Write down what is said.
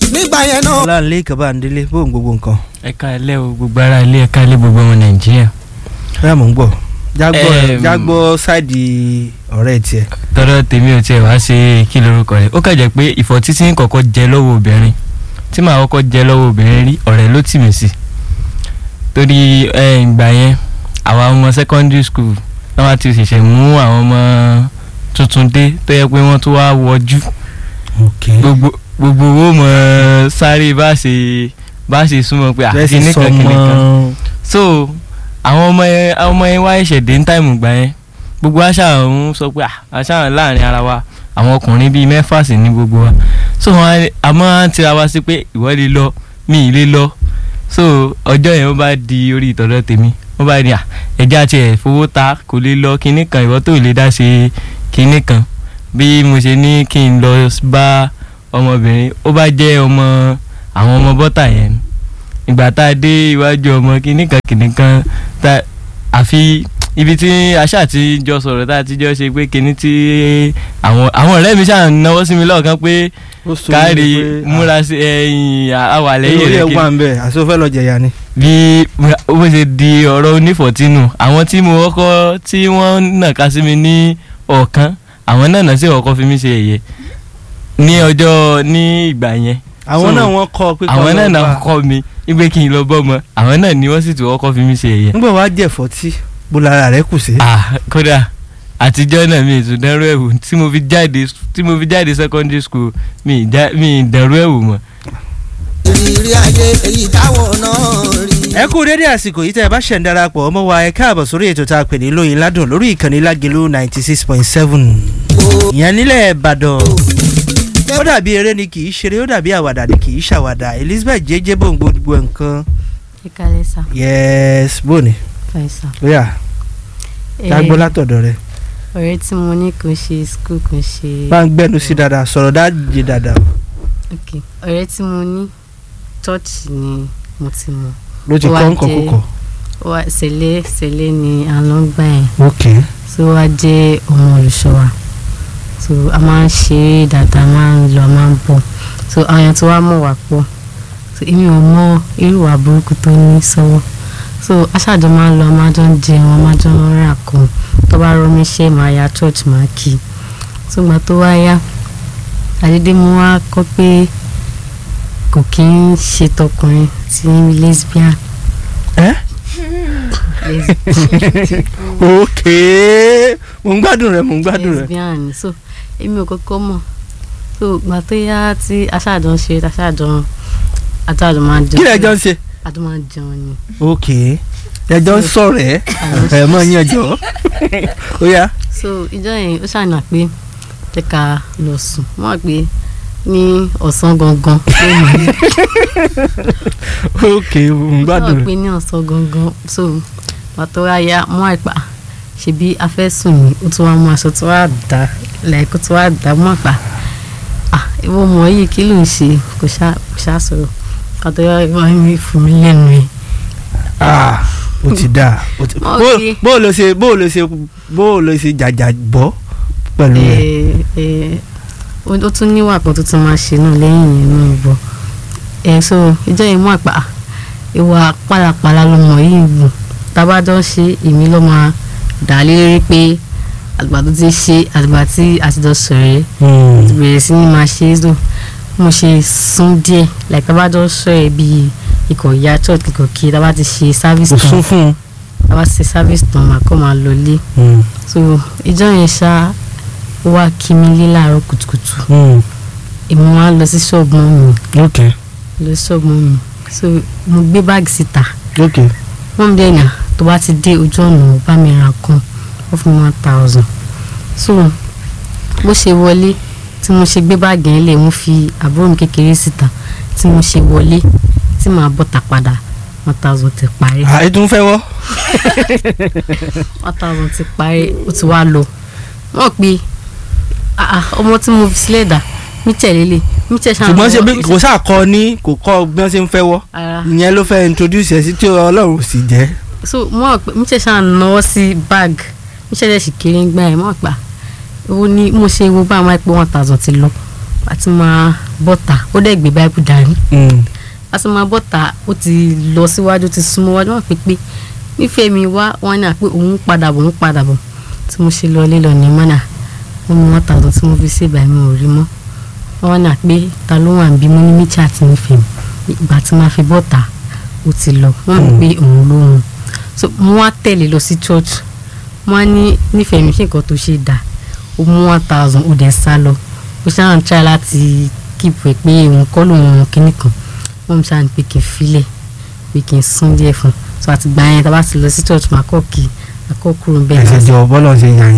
nígbà yẹn náà. ọláńlé kabandélé bóun gbogbo nǹkan ẹ̀ka ilé o gbogbo ara ilé ẹ̀ka ilé gbogbo ọmọ nàìjíríà bẹ́ẹ̀ mò ń gbọ́ jágbọ́ Em. jágbọ́ sáìdì ọ̀rẹ́ tiẹ̀ tọ́dọ̀ tèmi ò tiẹ̀ wá ṣe kí lorúkọ rẹ̀ ó kàn jẹ́ pé ìfọ̀tí tí ń kọ́kọ́ jẹ lọ́wọ́ obìnrin tí màá kọ́kọ́ jẹ lọ́wọ́ obìnrin rí ọ̀rẹ́ ló tì mí sí torí ẹ, ìgbà yẹn àwa ọmọ secondary school náà wá ti ṣẹ̀ṣẹ̀ mú àwọn ọmọ tuntun dé tó yẹ pé wọ́n tún wá wọjú ok gbogbo gbogbo owó mọ̀ sáré bá ṣe bá ṣe súnmọ́ pé bẹ́ẹ̀ sì àkíní sọ kan kìnìkan mọ́ so àwọn ọmọ yẹn àwọn ọmọ yẹn wá ẹ̀ṣẹ̀ dé ní táìmù gbà yẹn gbogbo àṣà ń sọ pé "Ah, àṣà láàrin ara wa àwọn ọkùnrin bíi mẹ́fà sí ní gbogbo wa so wọn á- a máa ń tira wa sí pé ìwọ lè lọ mi ì lè lọ so ọjọ́ yẹn ó bá di orí ìtọ́jọ́ tèmi wọ́n bá ní à ẹja tiẹ̀ fowó ta kò lè lọ kinní kan ìwọ tó lè dá ṣe kinní kan bí mo ṣe ní kí n lọ bá ọmọbìnrin ó bá jẹ́ ọmọ àwọn ọmọ bọ́tà yẹn ìgbà tá a dé iwájú ọmọ kinní kan kinní kan tá àfi ibi tí aṣá ti jọ sọ̀rọ̀ tá a ti jọ ṣe pé kinní tí àwọn àwọn ọ̀rẹ́ mi ṣáà ń náwó sí mi lọ́ọ̀kan pé ó sọ káàrí mí pé, múra sí ẹ̀yìn àwà ah, lẹ́yìn orí rẹ̀ ẹ̀ kinní wà ń bẹ̀ àti ó fẹ́ lọ jẹ̀yà ni. bí bó ṣe di ọ̀rọ̀ onífọ̀tínù àwọn tí mo kọ́kọ́ tí wọ́n nàka sí mi ní ọ̀kan àwọn náà náà sì kọ́kọ́ fi mí ṣe ẹ̀yẹ ní ọjọ́ ní ìgbà yẹn àwọn So, náà wọ́n kọ́ pé àwọn náà lọ náà bá- kọ́ mi wípé kí n lọ bọ́mọ àwọn náà ni wọ́n sì tún kọ́kọ́ fi mí ṣe ẹ̀yẹ. nígbà wàá jẹ̀fọ́ tí bó lára rẹ̀ kù sí. ah kódà àtijọ́ náà mi ìtún dánrú ẹ̀wù tí mo fi jáde tí mo fi jáde secondary school mi ì já- mi ì dánrú ẹ̀wù mọ́. ìrírí ayé èyí táwọn náà rí. ẹ kú dédé àsìkò yìí tẹ́ ẹ bá ṣẹ̀ ń darapọ̀ ọmọ wa ẹ káàbọ̀ sórí ètò tá a pè ní lóyin ládùn lórí ìkànnì lágẹ̀lú ninety six point seven ìyẹn nílẹ̀ ìbàdàn ó dàbí eré ni kì í ṣeré ó dàbí àwàdà ni kì í ṣàwàdà elizabeth jẹjẹ bò ń gbogbo nǹkan ìkàlẹ̀ sà yes bóni fàìsà. bóyá dágbó látọ̀dọ̀ rẹ ọ̀rẹ́ tí mo ní kò ṣe skul kò ṣe. bá ń gbẹ́nu sí dáadáa sọ̀rọ̀ dájì dáadáa ok ọ̀rẹ́ tí mo ní chọ́ọ̀chì ni mo ti mọ̀ ló ti Ó wá kọ́ nǹkan jẹ́- kúkọ̀ ó wá sẹ̀lẹ̀ sẹ̀lẹ̀ ni à ń lọ gbà yẹn ok tó wá jẹ́ ọmọ olùṣọ́ wa so a máa ń ṣeré dáadáa a máa ń lọ a máa ń bọ̀ so àwọn èèyàn tó wá mọ̀ wá pọ̀ so èmi ò mọ irú ìwà burúkú tó ní sọ́wọ́ so aṣáájọ máa ń lọ a máa jọ ń jẹun a máa jọ ń rà kan tó bá rọ mí ṣe máa ya church máa kí so gbà tó wá yá àdédé mo wá kọ́ pé kò kí ń ṣe tọkùnrin tí lesbian ẹ lesbian ok mo ń gbádùn rẹ mo ń gbádùn rẹ lesbian ni so èmi ò kọ́kọ́ mọ̀ so gbà tó yá tí aṣáájọ ń ṣe aṣáájọ aṣáájọ máa ń jẹun kí lẹ jọ ń ṣe àjọ máa ń jẹun ni ok ẹjọ ń sọ̀rọ̀ ẹ ẹ mọ yín ẹjọ ó yá so ìjọ yẹn ó ṣàyàn pé jẹ́ ká lọ sùn wọ́n wà pé ní ọ̀sán gangan pé màá ní ok mo ń gbádùn wọ́n rẹ pé ní ọ̀sán gangan so gbà tó wá yá mọ́ àìpá ṣebí a fẹ́ sùn ní ó tún wá mú aṣọ tó wá dá lẹ́ẹ̀kó tó wá dá mọ́ àpá ah ìwọ mọ̀ yìí kí ló ń ṣe kò ṣá kò ṣá sọ̀rọ̀ kàtó yá ìwọ mi fún mi lẹ́nu ẹ̀ ah ó ti dáa ó ti Ok. bó- bó o lọ ṣe bó o lọ ṣe bó o lọ ṣe jàjà bọ́ pẹ̀lú rẹ ẹ ẹ ó ó tún níwà kan tó tún máa ṣe náà lẹ́yìn yẹn náà bọ̀ ẹ so ìjọ yìí mú àpá ìwà pálapàla lọmọ yìí wù tábàjọ́ ṣe èmi ló máa dà á lérí pé àgbà tó ti ṣe àgbà tí àtijọ́ sọ̀rọ̀ Hmm. ti bẹ̀rẹ̀ sí ní máa ṣe é so mo ṣe sún díẹ̀ like tábàjọ́ sọ ẹ̀ bíi ikọ̀ ìyá church ikọ̀ kí tábà ti ṣe service o tán sún fún tábà ti ṣe service tán màá kọ́ máa lọ lé un. so ìjọ yẹn ṣá ó wá kí mi lé láàárọ̀ kùtùkùtù Hmm. èmi wá lọ sí ṣọ́ọ̀bù mọ́ mi ok lọ sí ṣọ́ọ̀bù mọ́ mi so mo gbé báàgì síta ok wọ́n mi dẹ́nà tó bá ti dé ojú ọ̀nà bá mi ra kan ó fún mi one thousand so bó ṣe wọlé tí mo ṣe gbé báàgì yẹn lẹ̀ mo fi àbúrò mi kékeré síta tí mo ṣe wọlé tí màá bọ́ta padà one thousand ti parí àìtún fẹ́ wọ́ one thousand ti parí ó ti wá lọ wọ́n pe ah, ah, ọmọ tí mo fi sílẹ̀ dà mí tẹ̀lé lè mí tẹ̀ ṣáà ṣùgbọ́n ṣe lọ́wọ́, bí mí kò sáà kọ ní kò kọ bí wọ́n ṣe ń fẹ́ wọ́ ara ìyẹn ló fẹ́ introduce ẹ sí tí ọlọ́run ò sì jẹ́ so mo rò pé mi ṣe ṣáà náwó sí bag mi ṣe ṣe kéré ń gbà ẹ mo rò pé ó ní mo ṣe wo bá àwọn ẹpẹ one thousand ti lọ àti máa bọ́ta ó dẹ̀ gbé báíbù dání Mm. àti máa bọ́ta ó ti lọ síwájú ó ti súnmọ́ wájú wọn pé pé nífẹ̀ẹ́ mi wá wọn ní àpé òun padà bọ̀ òun padà bọ̀ tí mo ṣe lọ lílọ ní mọ́nà wọn mú wọn tààtọ̀ tí mo fi ṣe ìgbà mi ò rí mọ́ wọn ní àpé ta ló wà ń bí mo ní míchà àti nífẹ̀ẹ́ mi ìgbà tí máa fi bọ́ta ó ti lọ wọn ní pé òun ló hun so mo wá tẹ̀lé lọ sí church wọn á ní nífẹ̀ẹ́ mi ṣe nǹkan tó ṣe dà ó mú one thousand ó dẹ̀ sá lọ ó ṣáà ń try láti keep ẹ̀ pé òun kọ́ lòun kíní kan wọ́n mi ṣáà ní pé kí n filẹ̀ pé kí n sún díẹ̀ fún un so àti gbà yẹn tá a bá ti lọ sí church màá kọ́ kí akọ́ kúrò ń bẹ́ẹ̀ ẹsẹ̀ jọ bọ́lọ̀ ṣe yàn yín.